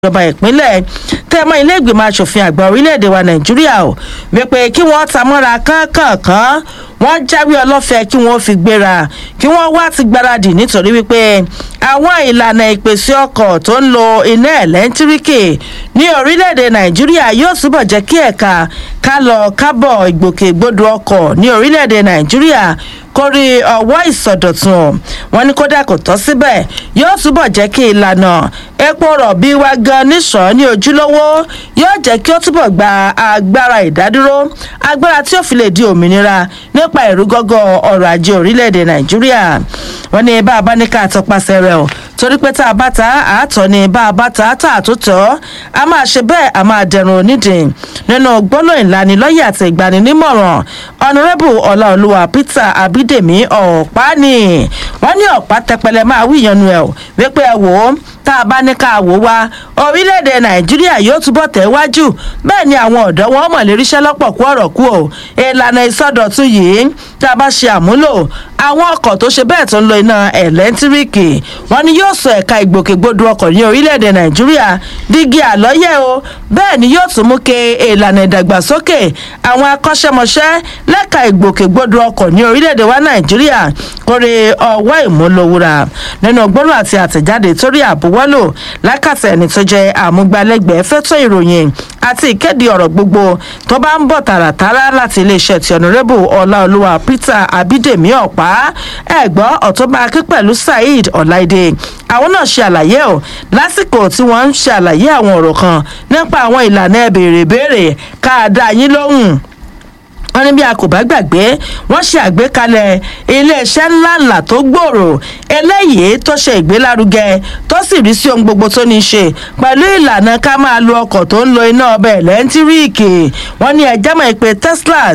ìjọba ìpínlẹ̀ tẹ́mọ́ ilé ìgbìmọ̀ asòfin àgbà orílẹ̀-èdè wa nàìjíríà ò wípé kí wọ́n ta mọ́ra kánkànkán wọ́n jáwé ọlọ́fẹ́ kí wọ́n fi gbéra kí wọ́n wá ti gbáradì nítorí wípé àwọn ìlànà ìpèsè ọkọ̀ tó ń lo iná ẹ̀lẹ́ńtíríkì ní orílẹ̀-èdè nàìjíríà yóò túbọ̀ jẹ́ kí ẹ̀ka ká lọ kábọ̀ ìgbòkègbodò ọkọ̀ ní orílẹ̀-èdè nàìjíríà kórí ọwọ́ ìsọdọ̀tun wọn ní kódà kò tọ́ síbẹ̀ yóò túbọ̀ jẹ́ kí ìlànà epo rọ̀bì wa gan níṣàn ní ojúlówó yóò jẹ́ kí ó túbọ̀ gba agbára ìdádúró agbára tí ó fi lè di òmìnira nípa ìrúgọ́gọ́ ọrọ̀ ajé orílẹ̀-èdè nàìjíríà wọn ní bá a bá ní ká tọpasẹ̀ rẹ̀ o torí pé tá a bá ta àátọ́ ni bá a bá ta tá a tó tọ́ a máa ṣe bẹ́ẹ̀ a máa dẹrùn onídìí nínú gbólóhùn ìlanilọ́yẹ̀ àti ìgbaninímọ̀ràn ọ̀nàrẹ́bù ọláolúwa peter abídèmí ọ̀pá-ní wọ́n ní ọ̀pá tẹpẹlẹ máa wí ìyanu ẹ̀ wípé ẹ wò ó tá a bá ní ká wò wá orílẹ̀-èdè nàìjíríà yóò túbọ̀ tẹ̀wájú bẹ́ẹ̀ ni àwọn ọ̀dọ́ wọn mọ̀ lè ríṣẹ́ lọ́pọ̀ kú ọ̀rọ̀ kú o ìlànà ìsọdọ̀tun yìí tá a bá ṣe àmúlò àwọn ọkọ̀ tó ṣe bẹ́ẹ̀ tó ń lo iná ẹ̀lẹ́ńtíríkì wọn ni yóò sọ ẹ̀ka ìgbòkègbodò ọkọ̀ ní orílẹ̀-èdè nàìjíríà dígí àlọ́yẹ̀ o bẹ́ẹ̀ ni yóò tún mú ke ìlànà ìdàgbàsókè àwọn akọ́ṣẹ́mọṣẹ́ lẹ́ka ìgbòkègbodò ọkọ̀ ní orílẹ̀-èdè wa nàìjíríà kórè ọwọ́ ìmúlòwúra nínú gbólóhùn àti àtẹ̀jáde torí àbúwọ́lò lákàtà ẹni tó jẹ́ àmúgbálẹ́gbẹ̀ẹ́ fẹ́tọ̀ ìròyìn àti ìkéde ọ̀rọ̀ gbogbo tó bá ń bọ̀ tààràtàrà láti iléeṣẹ́ ti ọ̀nàrẹ́bù ọláolúwa peter abídèmí ọ̀pá ẹ̀gbọ́n ọ̀tọ́ba akí pẹ̀lú saheed ọ̀láìdé àwọn náà ṣe àlàyé o lásìkò tí wọ́n ń ṣe àlàyé àwọn ọ̀rọ̀ kan nípa àwọn ìlànà ẹ̀bèrè béèrè ká a dá yín lóhùn wọ́n ní bí a kò bá gbàgbé wọ́n ṣe àgbékalẹ̀ iléeṣẹ́ ńláńlá tó gbòòrò eléyìí tó ṣe ìgbélárugẹ tó sì rí sí ohun gbogbo tó ní í ṣe pẹ̀lú ìlànà ká máa lo ọkọ̀ tó ń lo iná ọbẹ̀ lẹ́ńtíríìkì wọ́n ní ẹjẹ́ mọ̀ pé teslas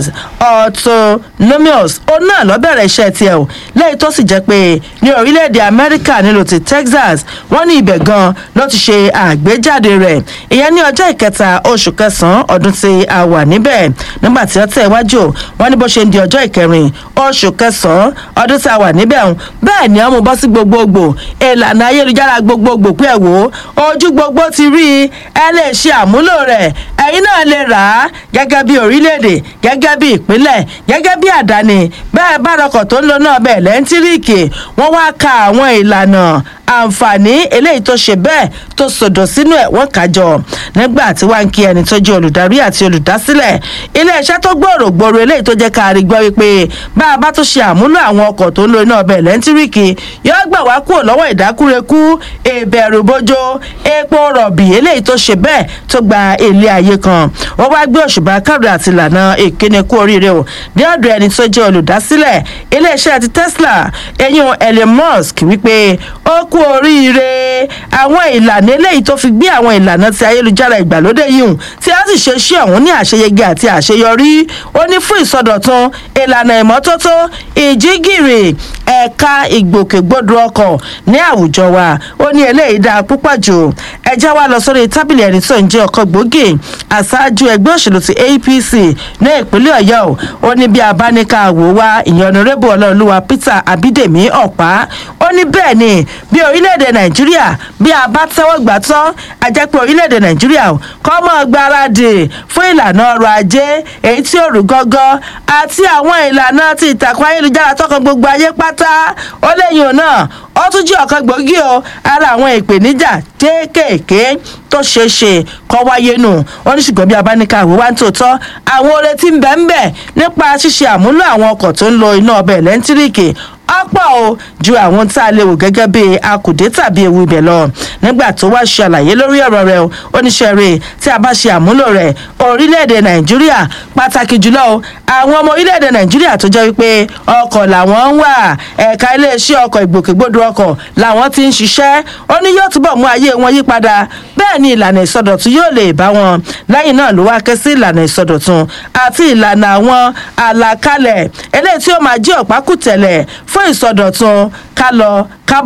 autonomous ó náà lọ́bẹ̀rẹ̀ iṣẹ́ tiẹ̀ o lẹ́yìn tó sì jẹ́ pé ní orílẹ̀-èdè amẹ́ríkà nílò ti texas wọ́n ní ibẹ̀ gan ló ti ṣe àgbéjáde rẹ̀ ìyẹn ní ọjọ́ ìkẹta oṣù kẹsàn-án ọdún tí a wà níbẹ̀ nígbà tí ó tẹ̀ wájú àjò wọn ní bó ṣe ń di ọjọ́ ìkẹrin oṣù kẹsàn-án ọdún tá a wà níbẹ̀ ọ̀hún bẹ́ẹ̀ ni ọmọ bọ́ sí gbogbogbò ìlànà ayélujára gbogbogbò pé ẹ̀ wò ó ojú gbogbo ti rí i ẹ lè ṣe àmúlò rẹ̀ ẹ̀yin náà lè rà á gẹ́gẹ́ bí orílẹ̀-èdè gẹ́gẹ́ bí ìpínlẹ̀ gẹ́gẹ́ bí àdáni bẹ́ẹ̀ bá rọkọ̀ tó ń lo náà bẹ́ẹ̀ lẹ́ńtíríìkì wọ́n wá ka àwọn ìlànà àǹfààní eléyìí tó ṣe bẹ́ẹ̀ tó sọ̀dọ̀ sínú ẹ̀ wọ́n kájọ nígbà tí wàá ń kí ẹni tó jẹ́ olùdarí àti olùdásílẹ̀ iléeṣẹ́ tó gbòòrò gbòòrò eléyìí tó jẹ́ ká rí gbọ́ wípé bá a bá tó ṣe àmúlò àwọn ọkọ̀ tó ń lo iná ọbẹ̀ lẹ́ńtíríkì yóò gbà wá kúrò lọ́wọ́ ìdákúrekú ìbẹ̀rù bójó epo rọ̀bì eléyìí tó ṣe bẹ́ẹ̀ tó gba ilé ayé kan wọ́n wá gbé òṣùbà káàdì àti ìlànà ìkíni kú oríire o ní ọ̀dọ̀ ẹni tó jẹ́ olùdásílẹ̀ iléeṣẹ́ ti tesla eyín elon musk wípé ó kú oríire àwọn ìlànà eléyìí tó fi gbé àwọn ìlànà ti ayélujára ìgbàlódé yìí tí a sì ṣe ṣé ọ̀hún ní àṣeyege àti àṣeyọrí ó ní fún ìsọdọ̀tun ìlànà ìmọ́tótó ìjígìrì ẹ̀ka ìgbòkègbodò ọkọ̀ ní àwùjọ wa ó ní eléyìí dáa púpọ̀ jù ẹjẹ́ wa lọ sórí tábìlì ẹni tó ń jẹ́ ọkọ̀ gbòógì àṣáájú ẹgbẹ́ òṣèlú ti apc ní ìpínlẹ̀ ọ̀yọ́ ó ní bí abáníkà wò wá ìyànnúrẹ́bù ọlọ́ọ̀lùwà peter abídèmí ọ̀pá ó ní bẹ́ẹ̀ ni bí orílẹ̀-èdè nàìjíríà bí a bá tẹ́wọ́ gbà tán a jẹ́ pé orílẹ̀-èdè nàìjíríà kọ́ mọ́ gbáradì fún ìlànà ọrọ̀ ajé èyí tí ó rú gọ́gọ́ àti àwọn ìlànà ti ìtàkùn ayélujára tọkàn gbogbo ayé pátá ó léyìn náà ó tún jẹ́ ọ̀kan gbòógì o ara àwọn ìpèníjà kéékèèké tó ṣeé ṣe kọ́ wáyé nù ó ní ṣùgbọ́n bí abáníkà àwò wá ń tòótọ́ àwọn oore tí ń bẹ ń bẹ nípa ṣíṣe àmúlò àwọn ọkọ̀ tó ń lo iná ọbẹ̀ lẹ́ńtíríkì ọ̀pọ̀ o ju àwọn tá a lè wò gẹ́gẹ́ bí akùdé tàbí ewu ibẹ̀ lọ nígbà tó wá ṣe àlàyé lórí ọ̀rọ̀ rẹ̀ o oníṣẹ́ rẹ̀ tí a bá ṣe àmúlò rẹ̀ orílẹ̀-èdè nàìjíríà pàtàkì jùlọ o àwọn ọmọ orílẹ̀-èdè nàìjíríà tó jẹ́ wípé ọkọ̀ làwọn ń wà ẹ̀ka iléeṣẹ́ ọkọ̀ ìgbòkègbodò ọkọ̀ làwọn ti ń ṣiṣẹ́ ó ní yóò túbọ̀ mú ayé wọn yí padà bẹ́ẹ̀ ni ìlànà ìsọdọ̀tun yóò lè bá wọn lẹ́yìn náà ló wá ké sí ìlànà ìsọdọ̀tun àti ìlànà àwọn àlàkalẹ̀ eléyìí tí ó máa jẹ́ ọ̀pákùtẹ̀lẹ̀ fún ìsọdọ̀tun ká lọ kábọ̀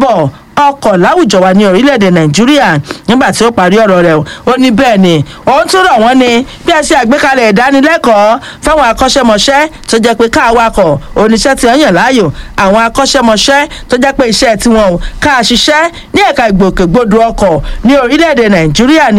ọkọ̀ láwùjọ wa ní orílẹ̀-èdè nàìjíríà nígbà tí ó parí ọ̀rọ̀ rẹ̀ ó ní bẹ́ẹ̀ ni òun tún rọ̀ wọ́n ní bí ẹ ṣe àgbékalẹ̀ ìdánilẹ́kọ̀ọ́ fáwọn akọ́ṣẹ́mọṣẹ́ tó jẹ́ pé káàwakọ̀ oníṣẹ́ tí wọ́n yàn láàyò àwọn akọ́ṣẹ́mọṣẹ́ tó jẹ́ pé iṣẹ́ tiwọn ò ká ṣiṣẹ́ ní ẹ̀ka ìgbòkègbodò ọkọ̀ ní orílẹ̀-èdè nàìjíríà